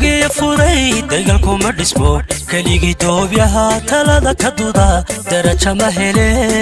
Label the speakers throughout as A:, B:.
A: dagiya furay dagalkuma dhismo keligii doobyaha talada ka duda daraja ma hele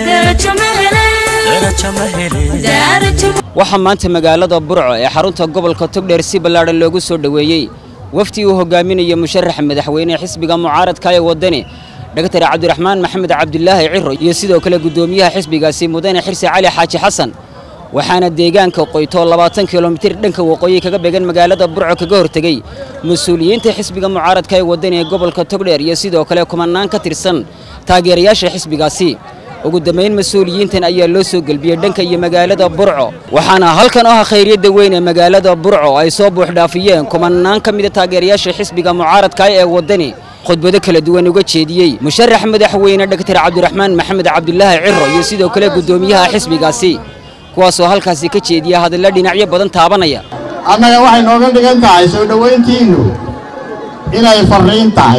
A: daraja ma hele
B: waxaa maanta magaalada burco ee xarunta gobolka togdheer si ballaadhan loogu soo dhoweeyey wafdi uu hogaaminaya musharaxa madaxweyne xisbiga mucaaradka ee waddani dhaktar cabdiraxmaan maxamed cabdulaahi ciro iyo sidoo kale guddoomiyaha xisbigaasi mudane xirsi cali xaaji xasan waxaana deegaanka qoyto labaatan kilomitir dhanka waqooyi kaga beegan magaalada burco kaga hortegey mas-uuliyiinta xisbiga mucaaradka ee waddani ee gobolka togdheer iyo sidoo kale kumanaan ka tirsan taageerayaasha xisbigaasi ugu dambayn mas-uuliyiintan ayaa loo soo gelbiyey dhanka iyo magaalada burco waxaana halkan oo ah khayryadda weyn ee magaalada burco ay soo buuxdhaafiyeen kumanaan ka mida taageerayaasha xisbiga mucaaradka ee waddani khudbado kala duwan uga jeediyey musharax madaxweyne dhaktar cabdiraxmaan maxamed cabdulaahi ciro iyo sidoo kale guddoomiyaha xisbigaasi kuwaasoo halkaasi ka jeediya hadalla dhinacyo badan taabanaya
C: annaga waxay nooga dhigan tahay soo dhowayntiinnu inay farriin tahay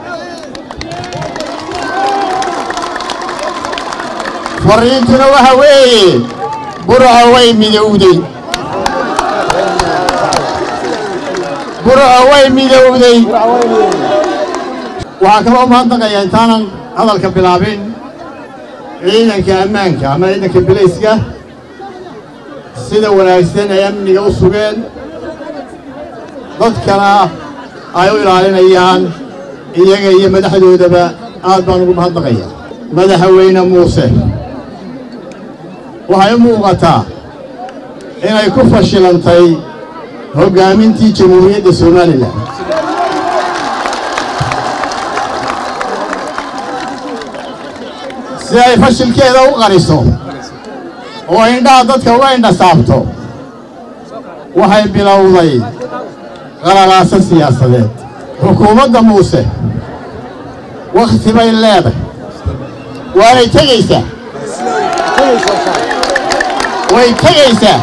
C: farriintuna waxa weeye burco way midowday burco way midowday waxaa kaloo mahadnaqayaa intaanan hadalka bilaabin ciidanka ammaanka ama ciidanka bilayska sida wanaagsan ay amniga u sugeen dadkana ay u ilaalinayaan iyaga iyo madaxdoodaba aad baan ugu mahadnaqaya madaxweyne muuse waxay u muuqataa inay ku fashilantay hoggaamintii jamhuuriyadda somalilan si ay fashilkeeda u qariso oo indhaha dadka uga indha saabto waxay bilowday qalalaaso siyaasadeed xukuumadda muuse wakhti bay leedahay waanay tegaysaa way tegaysaa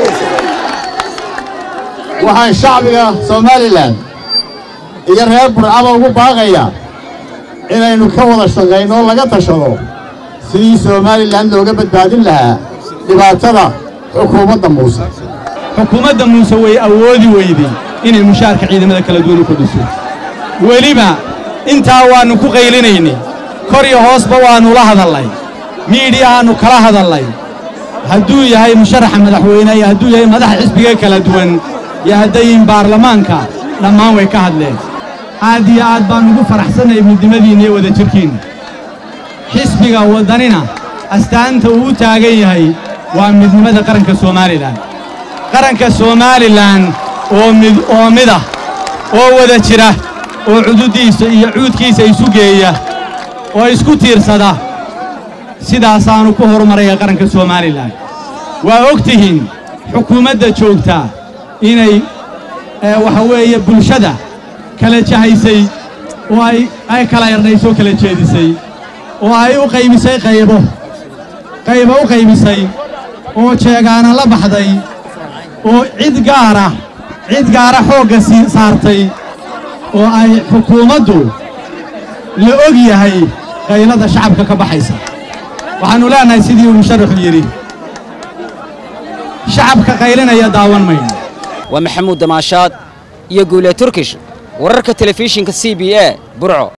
C: waxaan shacbiga somalilan iyo reer burcaba ugu baaqayaa inaynu ka wada shaqayno oo laga tashado sidii somalilan looga badbaadin lahaa dhibaatada xukuumadda muuse
D: xukuumadda muuse way awoodi weydey inay mushaarka ciidamada kala duwan u kordhiso weliba intaa waannu ku qaylinaynay kor iyo hoosba waannu la hadallay miidhiyahaannu kala hadallay hadduu yahay musharaxa madaxweyne iyo hadduu yahay madaxa xisbiga kala duwan iyo haddayin baarlamaanka dhammaan way ka hadleen aad iyo aad baan ugu faraxsannay midnimadiinna iyo wadajirkiinna xisbiga waddanina astaanta uu u taagan yahay waa midnimada qaranka somalilan qaranka somalilan oo mid oo midah oo wada jira oo cududdiisa iyo cuudkiisa isu geeya oo isku tiirsada sidaasaannu ku horumaraya qaranka somalilan waa og tihiin xukuumadda joogtaa inay waxa weeye bulshada kala jahaysay oo ay ay kala erdhaysoo kala jeedisay oo ay u qaybisay qaybo qaybo u qaybisay oo jeegaana la baxday oo cid gaara cid gaara xoogga sii saartay oo ay xukuumaddu la og yahay qaylada shacabka ka baxaysa waxaannu leenahay sidii uu musharaxu yidhi shacabka qaylinaya daawan mayno
B: waa maxamuud damaashaad iyo guule turkish wararka telefishinka c b a burco